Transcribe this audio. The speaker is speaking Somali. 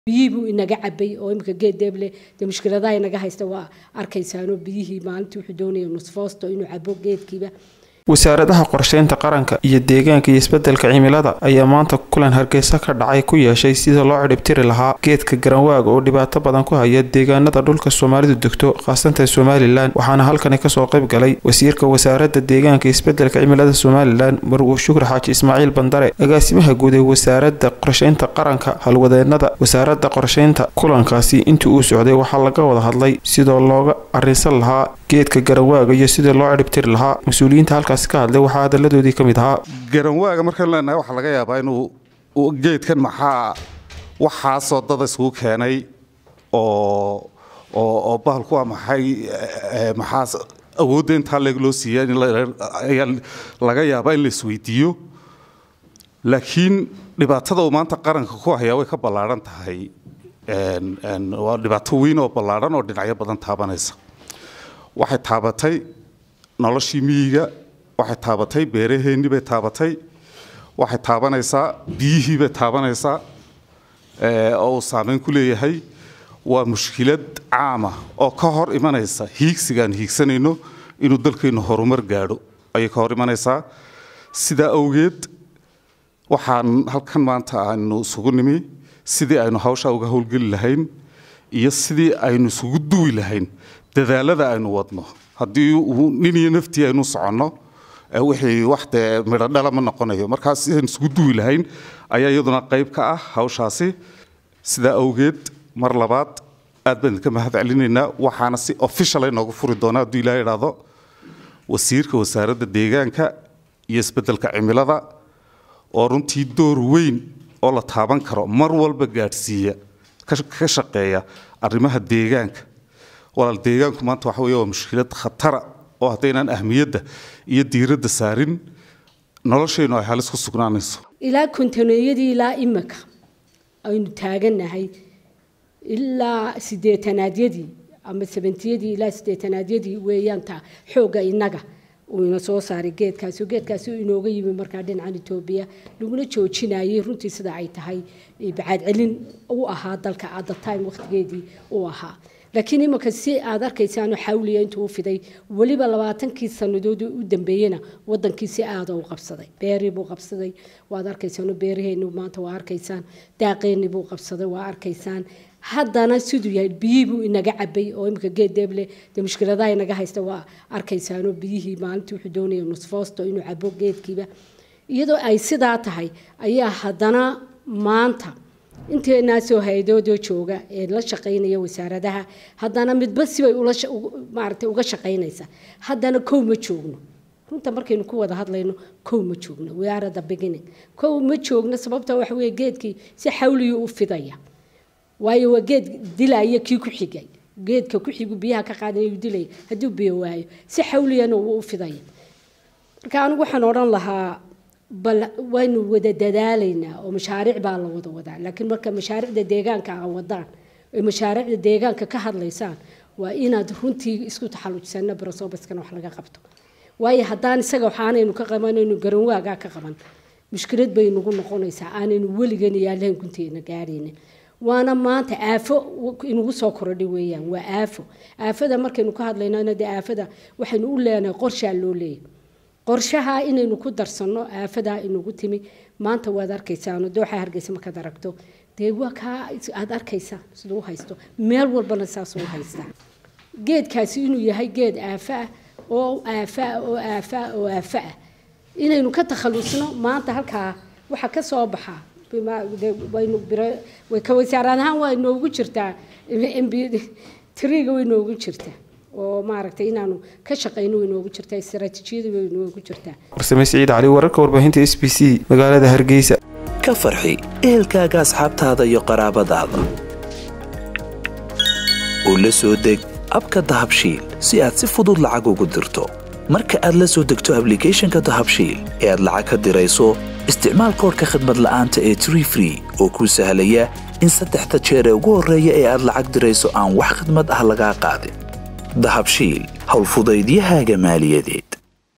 biyihii buu inaga cabay oo imika geed deeble dee mushkiladaha inaga haysta waa arkaysaanoo biyihii maalintii wuxuu doonaya nusfoosto inuu cabo geedkiiba wasaaradaha qorsheynta qaranka iyo deegaanka iyo isbedelka cimilada ayaa maanta kulan hargeysa ka dhacay ku yeeshay sida loo cidhibtiri lahaa geedka garanwaaga oo dhibaato badan ku haya deegaanada dhulka soomaalidu degto khaasatan somalilan waxaana halkani kasoo qayb galay wasiirka wasaaradda deegaanka iyo isbedelka cimilada somalilan marwo shukri xaaji ismaaciil bandare agaasimaha guud ee wasaaradda qorsheynta qaranka halwadeenada wasaaradda qorsheynta kulankaasi intii uu socday waxaa laga wada hadlay sidoo looga arinsan lahaa geedka garanwaaga iyo sidii loo cidhibtiri lahaa mas-uuliyiinta halkaasi ka hadlay waxaa hadaladoodii ka mid ahaa garanwaaga markaan leenahay waxaa laga yaabaa inuu geedkan maxaa waxaasoo dada isugu keenay oo oo bahalku waa maxay maxaas awoodda intaa leeg loo siiya ayaa laga yaabaa in la isweydiiyo laakiin dhibaatada uu maanta qaranka ku hayaa way ka ballaadhan tahay waa dhibaato weyn oo ballaadhan oo dhinacyo badan taabanaysa waxay taabatay noloshii miyiga waxay taabatay beeraheennii bay taabatay waxay taabanaysaa biyihii bay taabanaysaa oo uu saameyn ku leeyahay waa mushkilad caama oo ka hor imanaysa hiigsigaan hiigsanayno inuu dalkeennu horumar gaadho ayay ka hor imanaysaa sidaa awgeed waxaan halkan maanta aynu isugu nimi sidii aynu hawshaa uga howlgeli lahayn iyo sidii aynu isugu duwi lahayn dadaalada aynu wadno haddii uu nin iyo naftii aynu soconno wixii wax dee midho dhala ma noqonayo markaas sidaynu isugu duwi lahayn ayaa iyaduna qayb ka ah hawshaasi sidaa awgeed mar labaad aad baan idinka mahad celinaynaa waxaana si official inoogu furi doona hadduu ilaah idhaahdo wasiirka wasaaradda deegaanka iyo isbeddelka cimilada oo runtii door weyn oo la taaban karo mar walba gaadhsiiya ka shaqeeya arrimaha deegaanka walaal deegaanku maanta waxa weeye waa mushkilad khatara oo haddaynaan ahmiyadda iyo diiradda saarin noloshaynu ay halis ku sugnaanayso ilaa kontaneeyadii ilaa imika aynu taagannahay ilaa sideetanaadyadii ama sabentiyadii ilaa sideetanaadyadii weeyaan taa xoogga innaga uu ina soo saaray geedkaasi geedkaasi inooga yimi markaa dhinacan etoobiya laguna joojinayay runtii sida ay tahay bacaad celin u ahaa dalka at the time waqtigeedii u ahaa laakiin imanka si aad arkaysaano xawliya intuu u fiday weliba labaatankii sanadoodii u dambeeyena wadankii si aada u qabsaday beerii buu qabsaday waad arkaysaano beeraheeni maanta waa arkaysaan daaqeeni buu qabsaday waa arkaysaan haddana siduu yahay biyihii buu inaga cabay oo imika geed deeble dee mushkiladaha inaga haysta waa arkaysaano biyihii maalintii wuxuu doonaya nusfoosto inuu cabo geedkiiba iyadoo ay sidaa tahay ayaa haddana maanta inteenaasoo hay-adoodoo jooga ee la shaqaynaya wasaaradaha haddana midba sibay maaragtay uga shaqaynaysa haddana kow ma joogno runta markaynu ku wada hadlayno kow ma joogno we are the beginning kow ma joogno sababta waxa weeye geedkii si xawliyu u fidaya waayo waa geed dilaya kii ku xigay geedka ku xigu biyaha ka qaadanayuu dilaya hadduu biyo waayo si xawliyana uu u fidaya marka anigu waxaan odhan lahaa bal waynu wada dadaalaynaa oo mashaariic baa la wada wadaa laakiin marka mashaariicda deegaanka a wadaan oy mashaariicda deegaanka ka hadlaysaan waa inaad runtii isku taxallujisana barosobaskana wax laga qabto waayo haddaan isaga waxaanaynu ka qabanaynu garanwaagaa ka qaban mushkilad bay nagu noqonaysaa aanaynu weligeena yaalahan gunteena gaarayna waana maanta aafo inugu soo korodhay weeyaan waa aafo aafada markaynu ka hadlaynana dee aafada waxaynu u leenahay qorshaa loo leeyahay qorshaha inaynu ku darsanno aafadaa inugu timi maanta waad arkaysaano dooxa hargeysa markaad aragto dee waa kaa aad arkaysaa siduu u haysto meel walbana saasuu haystaa geedkaasi inuu yahay geed aafa ah oo aafa ah oo aafa ah oo aafa ah inaynu ka takhalusno maanta halkaa waxa ka soo baxa waynu way ka wasaarad ahaan waa inoogu jirtaa triga way inoogu jirtaa oo maaragtay inaanu ka shaqayno way inoogu jirtaa istaraatiijiyada way inoogu jirtaa farsame siciid cali wararka warbaahinta s b c magaalada hargeysa ka farxi ehelkaaga asxaabtaada iyo qaraabadaada oo la soo deg abka dahabshiil si aad si fudud lacag ugu dirto marka aad la soo degto ablicathonka dahabshiil ee aad lacag ka dirayso isticmaal koorka khadmad la'aanta ee tree free oo kuu sahlaya in saddexda jeer ee ugu horreeya ee aad lacag dirayso aan wax khidmad ah lagaa qaadin dahabshiil howlfudaydiyahaaga maaliyadeed